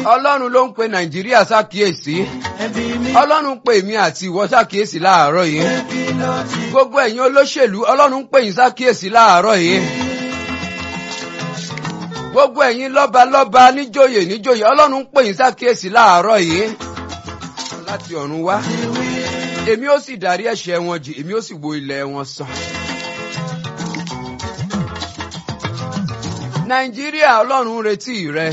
ọlọ́run ló ń pe nàìjíríà ṣàkíyèsí ẹbí mi ọlọ́run pè mí àti ìwọ ṣàkíyèsí láàárọ̀ yìí kí ló ti gbogbo ẹ̀yin olóṣèlú ọlọ́run pè yín ṣàkíyèsí láàárọ̀ yìí gbogbo ẹ̀yin lọ́balọ́ba níjòyè níjòyè ọlọ́run pè yín ṣàkíyèsí láàárọ̀ yìí láti ọ̀run wá wí. èmi ó sì dárí ẹ̀ṣẹ̀ wọn jì èmi ó sì wo ilẹ̀ wọn sàn. nàìjíríà ọlọ́run retí rẹ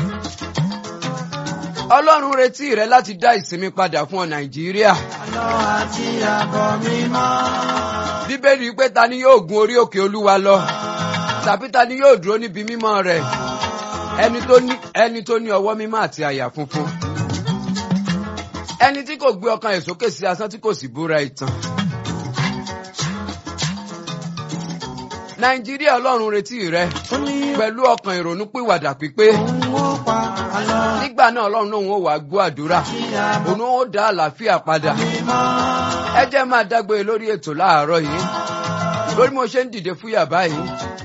ọlọ́run retí rẹ láti dá ìsinmi padà fún ọ nàìjíríà àlọ́ àti àbọ̀ mi mọ́. bíbélì pé ta ni yóò gun orí òkè olúwa lọ tàbí ta ni yóò dúró níbi mímọ́ rẹ̀ ẹni tó ní ẹni tó ní ọwọ́ mímọ́ àti àyà funfun ẹni tí kò gbé ọkàn ẹ̀ sókè sí asán tí kò sì búra ìtàn. nàìjíríà ọlọ́run retí rẹ ó ní pẹ̀lú ọkàn ìrònú pìwàdà pípé òun ó pa àlọ́ nígbà náà ọlọ́run náà ó wá gbọ́ àdúrà àti àbọ̀ òun ó dá àlàáfíà padà mi mọ́. ẹ jẹ́ máa dágbére lórí ètò láàárọ̀ yìí lórí mo ṣe ń dìde fúyà báyìí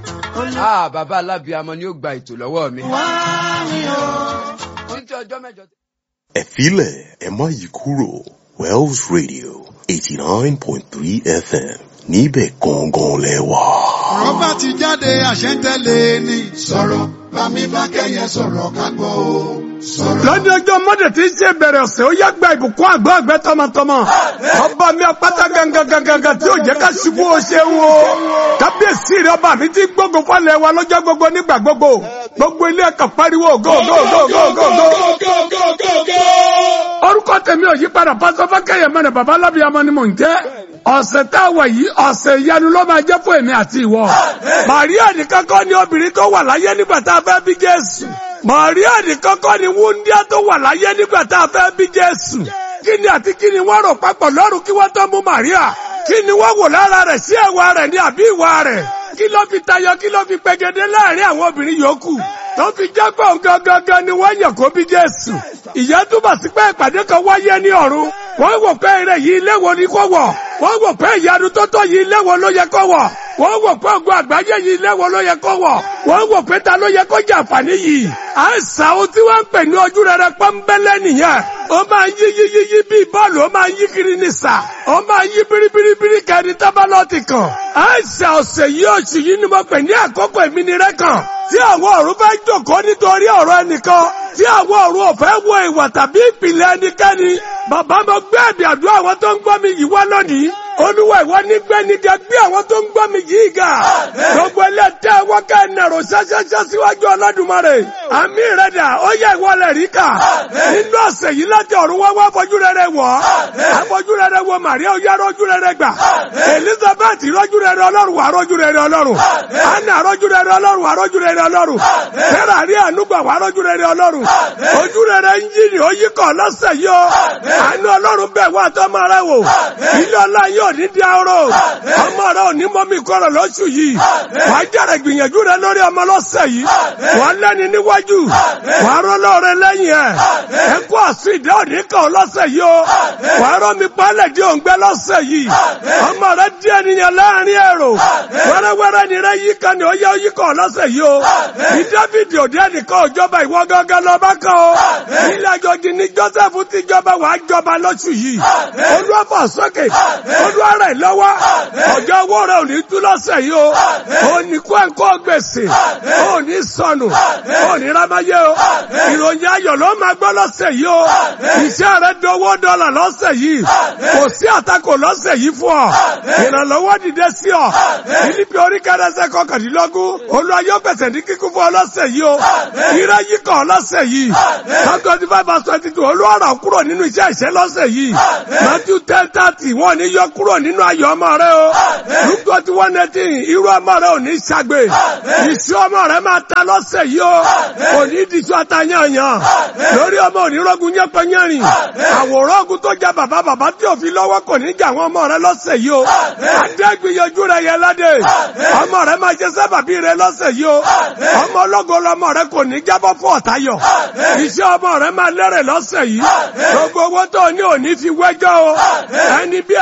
ó lè ah bàbá alábìàmọ ni ó gba ètò lọ́wọ́ mi wá mi o. títí ọjọ́ mẹ́jọ. ẹ filẹ̀ ẹ má yí kúrò Wells Radio eighty nine point three FM níbẹ̀ gangan lẹ wà. ọ̀rọ̀ bá ti jáde àṣẹ ń tẹ̀lé ni. sọ̀rọ̀ bámi bá kẹ́yẹ sọ̀rọ̀ ká gbọ́ o. sọ̀rọ̀. lọ́dún ọjọ́ mọ́dé tí ń ṣe bẹ̀rẹ̀ ọ̀sẹ̀ ó yá gba ìbùkún àgbọ̀ àgbẹ̀ tọmọtọmọ. ọba mi apáta gangan gangan tí ò jẹ́ ká ṣubú o ṣeun o. kábíyèsí rẹ ọba mi ti gbógun fọlẹ̀ wa lọ́jọ́ gbogbo nígbà gbogbo. gbogbo ilé ẹ̀kọ́ pariwo go go go go go go. orúkọ tèmi ò yí padà pásọ fákẹ́yẹ mẹ́rin bàbá alábìyàmọ ni mò ń jẹ́. ọ̀sẹ̀ tá a wà yìí ọ̀sẹ̀ ìyanu ló máa jẹ́ fún èmi àti ìwọ. màríà nìkan kọ́ ni obìnrin tó wà láyé nígbà tá a fẹ́ bí Jésù. Màríà nìkan kọ́ ni wúndíá tó wà láyé nígbà tá a fẹ́ bí Jésù. Kí ni àti kí ni wọ́n rò papọ̀ lọ́rùn kí wọ́n tó mú Màríà? Kí ni wọ́n wò lára rẹ̀ sí ẹ̀wà rẹ̀ ní àbí ìwà rẹ̀? Kí ló fi tayọ kí ló fi pegedé láàrin àwọn obìnrin yòókù? Tó fi jẹ́ pé òun gangan ni wọ́n yàn kó bí Jésù. Ìyẹn túbọ̀ sí pé ìpàdé kan wáyé ní ọ̀run. Wọ́n wò pé eré yìí ilé wo ni kó wọ̀. Wọ́n wò pé ìyanu tó tó yìí ilé wo ló yẹ kó wọ̀. Wọ́n wò pé ògùn àgbáyé yìí ilé wo ló yẹ kó wọ̀. Wọ́n wò pé ta ló yẹ kó jẹ àǹfààní yìí. Àìsàn ohun tí wọ́n ń pè ní ojú rere pọ́nbẹ́lẹ́ nìyẹn. Ó máa ń yí yí yí yí bíi bọ́ọ̀lù, ó máa ń yí kiri ní sà. Ó máa ń yí biribiribiri kẹrin tábàlọ́ọ̀tì kan. Àìsàn ọ̀sẹ̀ yìí oṣù yìí ni mo pè ní àkókò ìmínirẹ́ kan. Tí àwọn ọ̀run fẹ́ jòkó nítorí ọ̀rọ̀ ẹnìkan. Tí àwọn ọ̀run ò fẹ́ wo ìwà tàbí ìpìlẹ̀ ẹnikẹ́ni. Bàbá mo gbé ẹ̀bì àdúrà àwọn tó ń gbọ́ mi yìí wá lónìí. Olúwa ìwọ ní gbẹ́ni ga gbé àwọn tó ń gbọ́ mi yìí ga. Gbogbo ilé tẹ́ ẹ wọ́n kẹ́ ẹ nàró ṣáṣáṣá síwájú Ọlọ́dúnmarè. Àmì rẹ̀ dà ó yẹ ìwọ lẹ̀ rí kà. Nínú ọ̀sẹ̀ yìí láti ọ̀run wá wá fojú rere wọ̀. Àfojú rere wo Màríà ó yá rọ́jú rere gbà. Elizabeth rọ́jú rere Ọlọ́run wà rọ́jú rere Ọlọ́run. Anna rọ́jú rere Ọlọ́run wà rọ́jú rere Ọlọ́run. Sarah rí ànúgbà wà rọ́jú rere Ọlọ́run. Ojú rere ń yí ni ó yí kọ̀ lọ́sẹ̀ yìí o. Àánú Ọlọ́run bẹ̀ wá tọ́mọ rẹ wò. Ilé ọlá yóò ní di aró. Ọmọ rẹ ò ní mọ́mí kọ́rọ̀ lóṣù yìí. Wà á jẹ́rẹ̀ gbìyànjú rẹ lórí ọmọ lọ́sẹ̀ yìí. Wà á lẹ́ni níwájú. Wà á rọ́ lọ́ọ̀rẹ́ lẹ́yìn ẹ̀. Ẹ kú àsùn ìdá òní kan lọ́sẹ̀ yìí o. Wà á rọ́ mi pálẹ̀ di òǹgbẹ́ lọ́sẹ̀ yìí. Ọmọ rẹ di ènìyàn láàrin èrò. Wẹ́rẹ́wẹ́rẹ́ ni rẹ yí kan ni ó yẹ ó yí kan lọ́sẹ̀ yìí o. Ní Dáfídì òde ẹnìkan òjọba ìwọ gángan lọ bá kan o. Ilé àjọjì ni Joseph ti jọba wàá jọba lọ́sù yìí. Olúwàfọ̀ sókè. Olúwa rẹ̀ lọ́wọ́. Ọjọ́ owó rẹ̀ ò ní tú lọ́sẹ̀ yìí o. Ó ní kó ẹ̀kọ́ gbèsè. Ó ní sọnù. Ó ní rámáyé o. Ìròyìn ayọ̀ ló máa gbọ́ lọ́sẹ̀ yìí o. Iṣẹ́ rẹ̀ dowó dọ́là lọ́sẹ̀ yìí. Kò sí àtakò lọ́sẹ̀ yìí fún ọ. Ìrànlọ́wọ́ dìde sí ọ. Fílípì orí kẹrẹsẹ̀ kọkàndínlọ́gún. Olúwa yóò pèsè ní kíkún fún ọ lọ́sẹ̀ yìí o. Ire yìí kàn lọ́sẹ̀ yìí. Psalm twenty five verse twenty two. Olúwa rà kúrò nínú iṣẹ́ ìṣẹ́ lọ́sẹ̀ yìí. Matthew ten thirty. Wọ́n ní yọ kúrò nínú ayọ̀ ọmọ rẹ o. Luke twenty one eighteen. Irú ọmọ rẹ ò ní ṣàgbé. Ìṣú ọmọ rẹ máa ta lọ́sẹ̀ yìí o. Kò ní dìṣú àtàyànyàn. Lórí ọmọ onírọ́gun yẹ́pẹ́yẹ́rìn. Àwòrán ogun tó jẹ bàbá bàbá tí ò fi lọ́wọ́ kò ní jà àwọn ọmọ rẹ lọ́sẹ̀ yìí o. Adé gbìyànjú rẹ yẹ ládé. Ọmọ rẹ máa ṣe sábàbí rẹ lọ́sẹ̀ yìí o. Ọmọ ọlọ́gọ lọmọ rẹ kò ní jábọ́ fún ọ̀tayọ̀. Iṣẹ́ ọmọ rẹ máa lẹ́rẹ̀ lọ́sẹ̀ yìí. Gbogbo owó tó ní òní fi wẹ́jọ́ o. Ẹni bí ẹni èyàn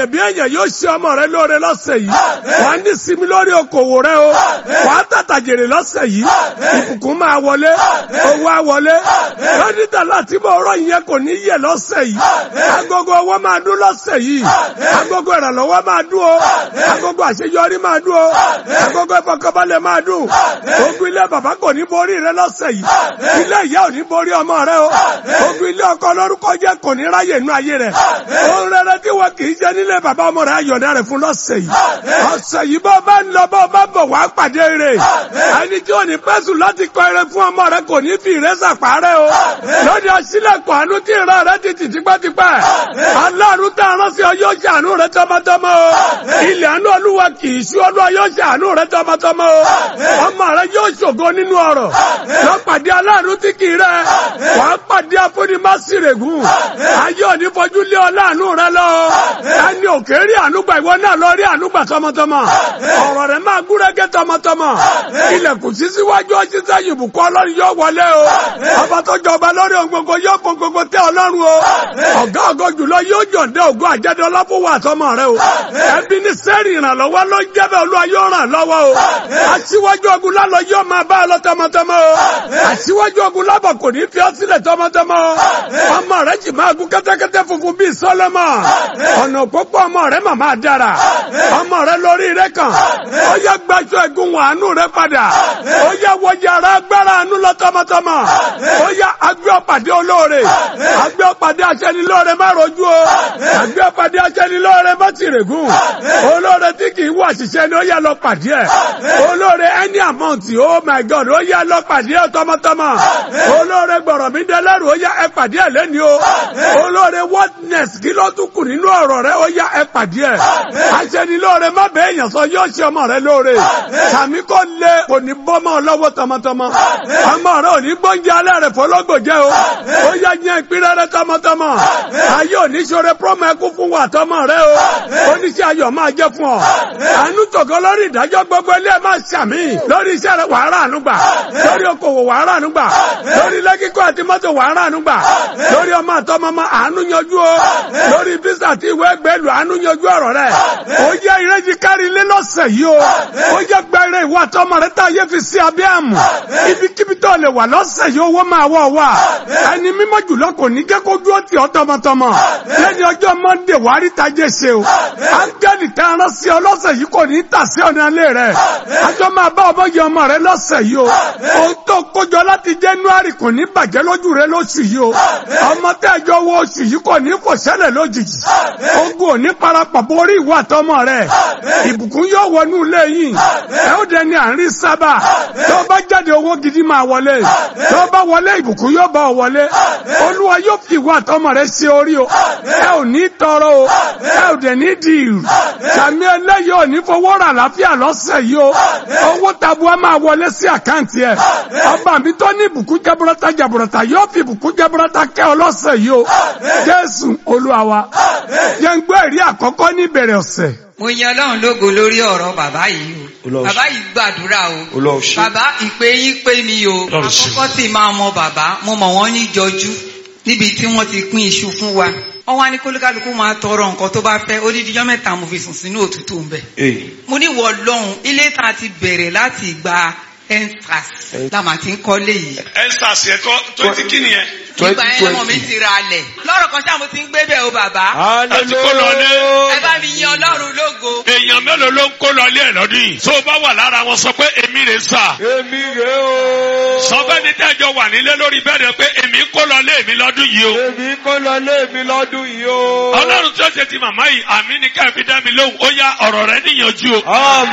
èèyàn bí èèyàn yóò ṣe ọmọ rẹ lóore lọ́sẹ̀ yìí wà á ní sinmi lórí okòwò rẹ o wà á tàtà jèrè lọ́sẹ̀ yìí ìbùkún máa wọlé owó á wọlé lọ́dítà láti bọ̀ ọ̀rọ̀ yẹn kò ní yẹ lọ́sẹ̀ yìí agogo owó máa dún lọ́sẹ̀ yìí agogo ìrànlọ́wọ́ máa dún o agogo àṣeyọrí máa dún o agogo ìfọkànbalẹ̀ máa dún ogun ilé bàbá kò ní borí rẹ lọ́sẹ̀ yìí ilé ìyá ò ní borí ọmọ rẹ o ogun ilé ọkọ lórúkọ jẹ́ kò ní ráyè nú ayé rẹ ohun rere tí wọn kì í jẹ nílé bàbá ọmọ rẹ ayọ̀dá rẹ fún lọ́sẹ̀ yìí ọ̀sẹ̀ yìí bọ́ bá ń lọ bọ́ bá bọ̀ wá pàdé rẹ ẹni tí ò ní pẹ́sù láti kọ eré fún ọmọ rẹ kò ní fi ìrẹsà parẹ́ o lóde ọsílẹ̀kùn àánú tí ìran rẹ ti tì tipẹ́tipẹ́ aláàánú tá a rán sí ọ yóò ṣàánú rẹ tọmọtọmọ o ilẹ̀ àánú olúwa kì í ṣú olúwa yóò ṣàánú rẹ tọmọtọmọ o ọmọ rẹ yóò ṣògo nínú ọrọ̀ lọ pàdé aláàánú tí kì í rẹ wàá pàdé afúnimásírègùn ayé òní fojú lé ọ láàánú rẹ lọ ẹni òkè rí ànúgbà ìwọ náà lọ rí ànúgbà tọmọtọmọ ọ̀rọ̀ rẹ máa gúrégé tọmọtọmọ ilẹ̀kùn sí síwájú ọtí sẹ́yìn ìbùkún ọlọ́run yóò wọlé o ọba tó jọba lórí ohun gbogbo yóò fún gbogbo tẹ ọlọ́run o ọ̀gá ògo jùlọ yóò jọ̀ǹdẹ́ ògo àjẹdẹ ọlọ́fọwọ́ àtọmọ rẹ o ẹbí ní sẹ́ẹ̀rì ìrànlọ́wọ́ ló ń jẹ́bẹ̀ olúwa yóò ràn lọ́wọ́ o aṣíwájú ogun lálọ́ yóò máa bá ọ lọ tọmọtọmọ o aṣíwájú ogun lábọ̀ kò ní fi ọ́ sílẹ̀ tọmọtọmọ o ọmọ rẹ jì máa gún kẹ́tẹ́kẹ́tẹ́ funfun bíi sọ́lọ́mọ̀ ọ̀nà òpópó ọmọ rẹ màmá dára ọmọ rẹ lórí rẹ kàn ó yẹ gbàjọ ẹ̀gún wàánú rẹ padà ó yẹ wọjà rẹ agbára àánú lọ tọmọtọmọ ó yẹ agbé ọ̀pàdé olóore agbé ọ̀pàdé aṣẹ́nilóore má rojú o agbé ọ̀pàdé aṣẹ́nilóore má tìrègùn olóore tí kì í wọ àṣìṣe ni ó yẹ lọ pàdé ẹ̀ olóore any amount oh my god ó yẹ lọ pàdé ẹ̀ tọmọtọmọ olóore gbọ̀rọ̀ mi dẹlẹ́rù ó yẹ ẹ pàdé ẹ̀ lẹ́ni o olóore wordness kí ló tún kù nínú ọ̀rọ̀ rẹ ó yẹ ẹ pàdé ẹ̀ aṣẹ́nilóore má bẹ́ẹ̀ yàn sọ yóò ṣe ọmọ rẹ lóore tàmí kò lé kò ní bọ́mọ lọ́wọ́ tọmọtọmọ ọmọ rẹ ò ní gbóúnjẹ alẹ́ rẹ fọlọ́gbò jẹ́ o ó yẹ yẹn ìpínlẹ̀ rẹ tọmọtọmọ ayé òní ṣoore promo ẹkú fún wa tọmọ rẹ o oníṣẹ́ ayọ̀ máa jẹ́ fún ọ àánú tògó lórí ìdájọ́ gbogbo ilé ẹ̀ máa ṣàmì lórí iṣẹ́ rẹ wàhálà ànúgbà lórí okòwò wàhálà ànúgbà lórí lẹ́kíkọ́ àti mọ́tò wàhálà ànúgbà lórí ọmọ àtọmọmọ àánú yanjú o lórí bísà àti ìwé ẹgbẹ́lú àánú yanjú ọ̀rọ̀ rẹ ó yẹ ìrẹ́jì kárí ilé lọ́sẹ̀ yìí o ó yẹ gbẹrẹ ìwà àtọmọ rẹ tá a yẹ fi sí abẹ́ àmù ibikíbi tó lè wà lọ́sẹ̀ yìí owó máa wọ̀ wá ẹni mímọ́ jùlọ kò ní jẹ́ kó dúró tì ọ́ tọmọtọmọ lẹ́ni ọjọ́ mọ́ndé wàá rí tajé ṣe o áńgẹ́lì tá a rán sí ọ lọ́sẹ̀ yìí kò ní tà sí ọ̀nà ilé rẹ̀ àjọ máa bá ọmọ yẹ ọmọ rẹ lọ́sẹ̀ yìí o ohun tó kójọ láti January kò ní bàjẹ́ lójú rẹ lóṣù yìí o ọmọ tẹ́jọ wo oṣù yìí kò ní kò ṣẹlẹ̀ lójijì ogun ò ní parapọ̀ borí ìwà àtọmọ rẹ ìbùkún yóò wọnú ilé yìí ẹ ó dẹni àárín sábà tó bá jáde owó gidi máa wọlé tó bá wọlé ìbùkún yóò bá ọ wọlé olúwa yóò fi ìwà àtọmọ rẹ ṣe orí o ẹ ò ní tọrọ o ẹ ò dẹ̀ ní di ìrù sàmì ẹlẹ́yìí ò ní fowó rà láfíà lọ́sẹ̀ yìí o owó tabua máa wọlé sí àkáǹtì ẹ ọba mi tó ní ìbùkún jaburata jaburata yóò fi ìbùkún jaburata kẹ́ ọ lọ́sẹ̀ yìí o jésù olúwa wa yẹn gbọ́ ẹ̀rí àkọ́kọ́ ní ìbẹ̀rẹ̀ ọ̀sẹ̀ mo yan ọlọ́run lógo lórí ọ̀rọ̀ bàbá yìí o Olúwa bàbá yìí gbàdúrà o Olúwa ṣe. bàbá ìpè yín pé mi o Ọlọ́run ṣe. àkọ́kọ́ tí máa mọ bàbá mo mọ̀ wọ́n ní jọjú níbi tí wọ́n ti pín iṣu fún wa wọ́n wá ní kólúkálukú máa tọrọ nǹkan tó bá fẹ́ odidijọ́ mẹ́ta mo fi sùn sínú òtútù ń bẹ̀ Ee. mo ní wọ lọ́hùn ilé tá a ti bẹ̀rẹ̀ láti gba ensas la mà ti ń kọ́lé yìí Enstars yẹn kọ́ twenty kí nìyẹn. ìgbà yẹn ọmọ mi ti ra alẹ̀ lọ́rọ̀ kan ṣáà mo ti ń gbé bẹ̀ o bàbá Àti kó lọ lé. ẹ bá mi yan ọlọ́run lógo Èèyàn mélòó ló ń kó lọ ilé ẹ̀ lọ́dún yìí? Tó o bá wà lára wọn sọ pé èmi rè sà. Èmi rè o. Sọ bẹ́ẹ̀ ni tẹ́jọ wà nílé lórí bẹ́ẹ̀ pé èmi ń kó lọ ilé mi lọ́dún yìí o. Èmi kó lọ lé mi lọ́dún yìí o. Ọlọ́run tí ó ṣe ti màmá yìí, àmì ni ká fi dá mi lóhùn, ó yá ọ̀rọ̀ rẹ níyànjú o.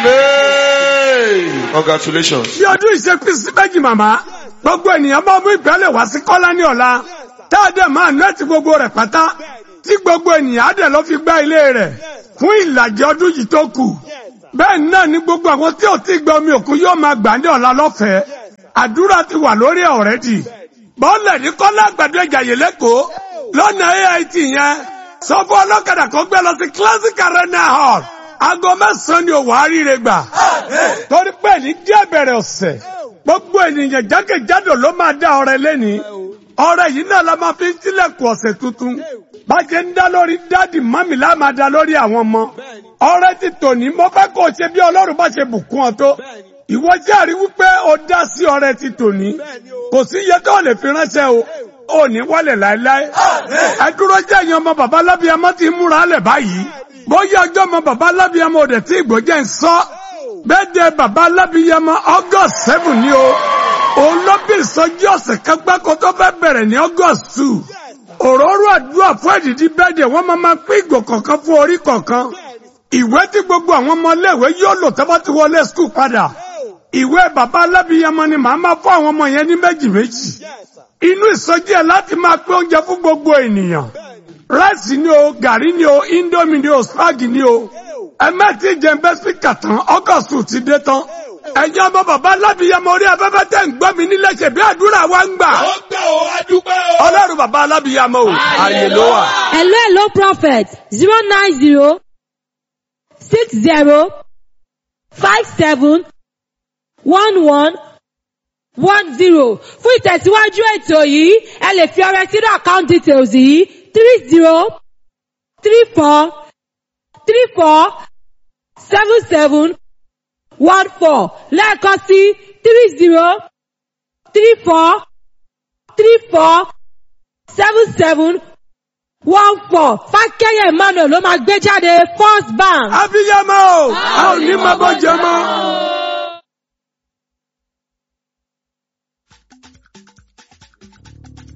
Amen. Congratulations. bí ọdún ìṣe pín sí méjì màmá gbogbo ènìyàn bá mú ìgbálẹ̀ wá sí kọ́lá ní ọ̀la tá a dẹ̀ máa nẹ́ẹ̀tì gbogbo rẹ̀ pátá tí gbogbo ènìyàn á dẹ̀ lọ fi gbá ilé rẹ̀ fún ìlàjì ọdún yìí tó kù bẹ́ẹ̀ náà ni gbogbo àwọn tí ò tí gba omi òkun yóò máa gbà ní ọ̀la lọ́fẹ̀ẹ́ àdúrà ti wà lórí ọ̀rẹ́dì bọ́ọ̀lẹ̀ ní kọ́lá àgbàdo ìjàyè lẹ́kọ̀ọ́ lọ́nà AIT yẹn sọ fún ọlọ́kadà kan gbé lọ sí classic arena hall aago mẹ́sàn-án ni òwò àríire gbà torí pé ní díẹ̀ bẹ̀rẹ̀ ọ̀sẹ̀ gbogbo ènìyàn jákèjádò ló máa dá ọrẹ lẹ́ni ọrẹ yìí náà la máa fi ń tilẹ̀kùn ọ̀sẹ̀ tuntun bá ṣe ń dá lórí dádì mọ́mì lá máa dá lórí àwọn ọmọ ọrẹ ti tòní mo fẹ́ kó o ṣe bí ọlọ́run bá ṣe bùkún ọ tó ìwọ jẹ́rìí wípé o dá sí ọrẹ ti tòní kò sí iye tó lè fi ránṣẹ́ o ò ní wálẹ̀ láéláé ẹ dúró jẹ́ ìyẹn ọmọ bàbá lábíyamọ ti múra lẹ̀ báyìí bóyá ọjọ́ ọmọ bàbá lábíyamọ ò dẹ̀ tí ìgbọ́jẹ́ ń sọ bẹ́ẹ̀ de bàbá lábíyamọ august seven ni o òun ló bí ìsọjí ọ̀sẹ̀ kan gbáko tó fẹ́ bẹ̀rẹ̀ ní august two òróró àdúrà fún èdìdí bẹ́ẹ̀dẹ̀ wọ́n máa máa pín ìgò kọ̀ọ̀kan fún orí kọ̀ọ̀kan ìwé tí gbogbo àwọn ọmọ iléèwé yóò lò tọ́bọ́ ti wọlé skul padà ìwé bàbá alábìyamọ ni màá máa fún àwọn ọmọ yẹn ní méjì méjì inú ìsọjí ẹ̀ láti máa pín oúnjẹ fún gbogbo ènìyàn ráìsì ni o gàrí ni o indomie ni o spagi ni o ẹ mẹ́tì jẹ́ bẹ́ spíkà tán ọgọ́sù ti dé tán ẹ̀yin ọmọ bàbá alábìyamọ orí afẹ́fẹ́ tẹ̀ ń gbọ́ mi nílé ṣe bí àdúrà wa ń gbà ó gbà ó adúpẹ́ o. ọlọ́run bàbá alábìyamọ o ààyè ló wà. Hello, hello, prophet. Zero nine zero six zero five seven one one one zero. Fún ìtẹ̀síwájú ètò yìí, ẹ lè fi ọrẹ sínú account details yìí three zero three four three four seven seven one four lẹ́ẹ̀kan sí three zero three four three four seven seven one four fákẹ́yẹ̀ emmanuel ló máa gbé jáde first bank. abiyamọ o a ò ní máa bọ́ jẹ mọ́.